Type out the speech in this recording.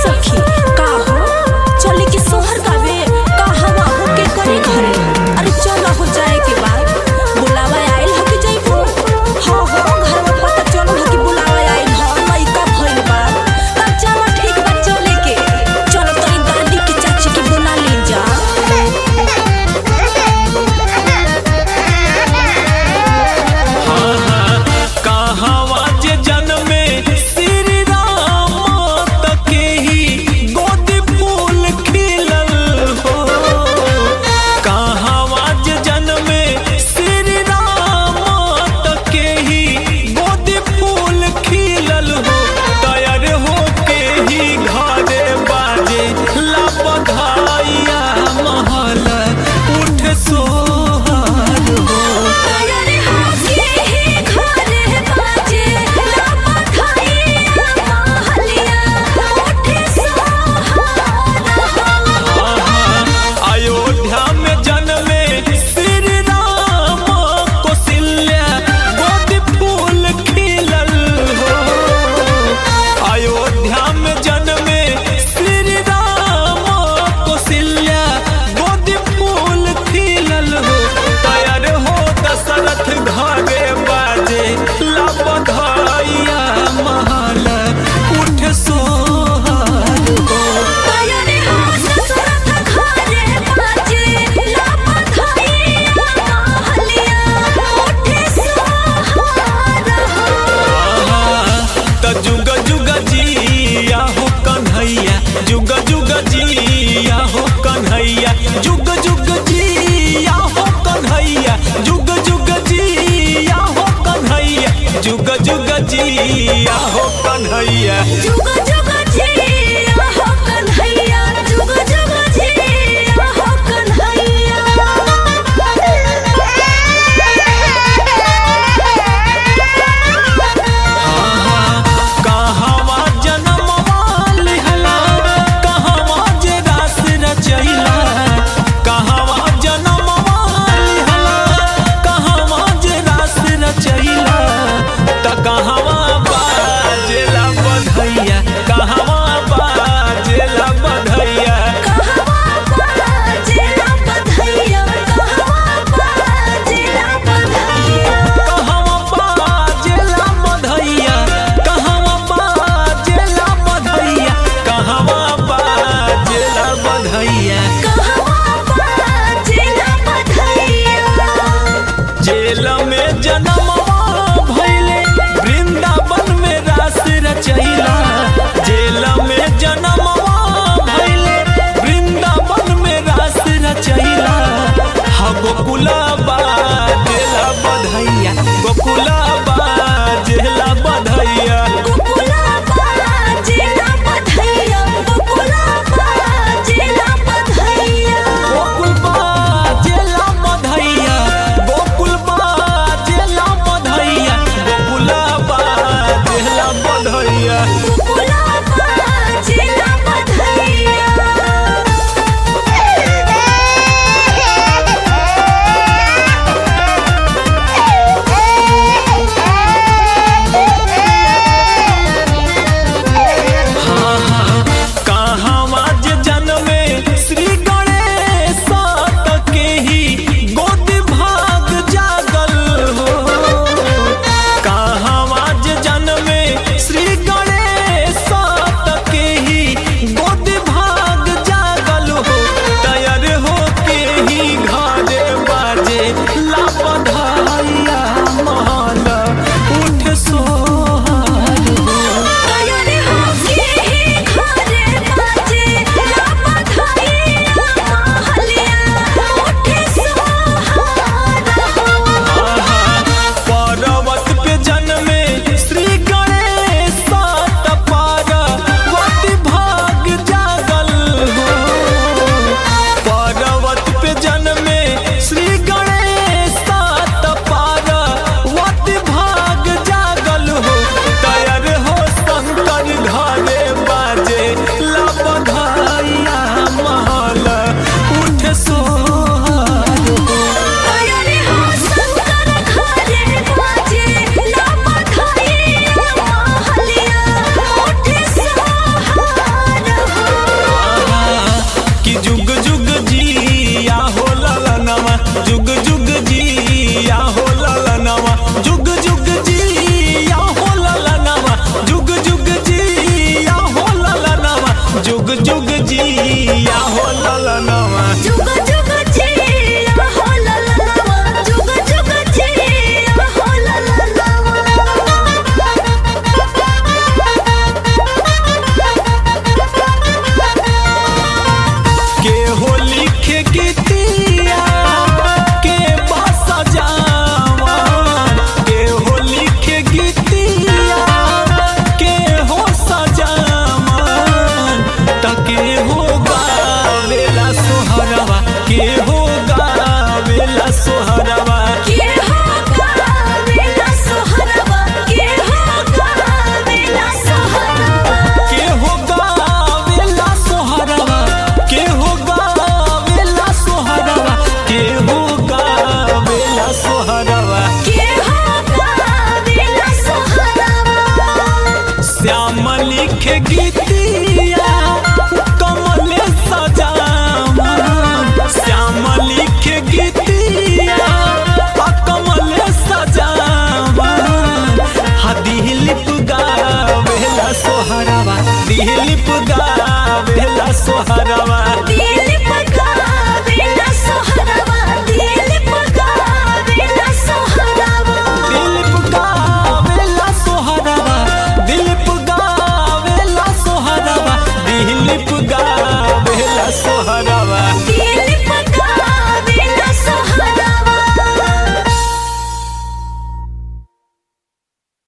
सखी का हो चली के सोहर गावे का हवा हो के करे घरे अरे चल हो जाए के बाद बुलावा आइल हो कि जइबो हाँ हो घर में पता चलो हो कि बुलावा आइल हो लइका भइल बा तब चलो ठीक बा चले के चलो तनी दादी की चाची के बुला ले जा कहवा जे जन्मे श्री राम तके ही लिखे गीतिया कमल सजावा श्याम लिखे गीतिया आ कमल सजावा हा दिलीप गावेला सोहरावा दिलीप गावेला सोहरावा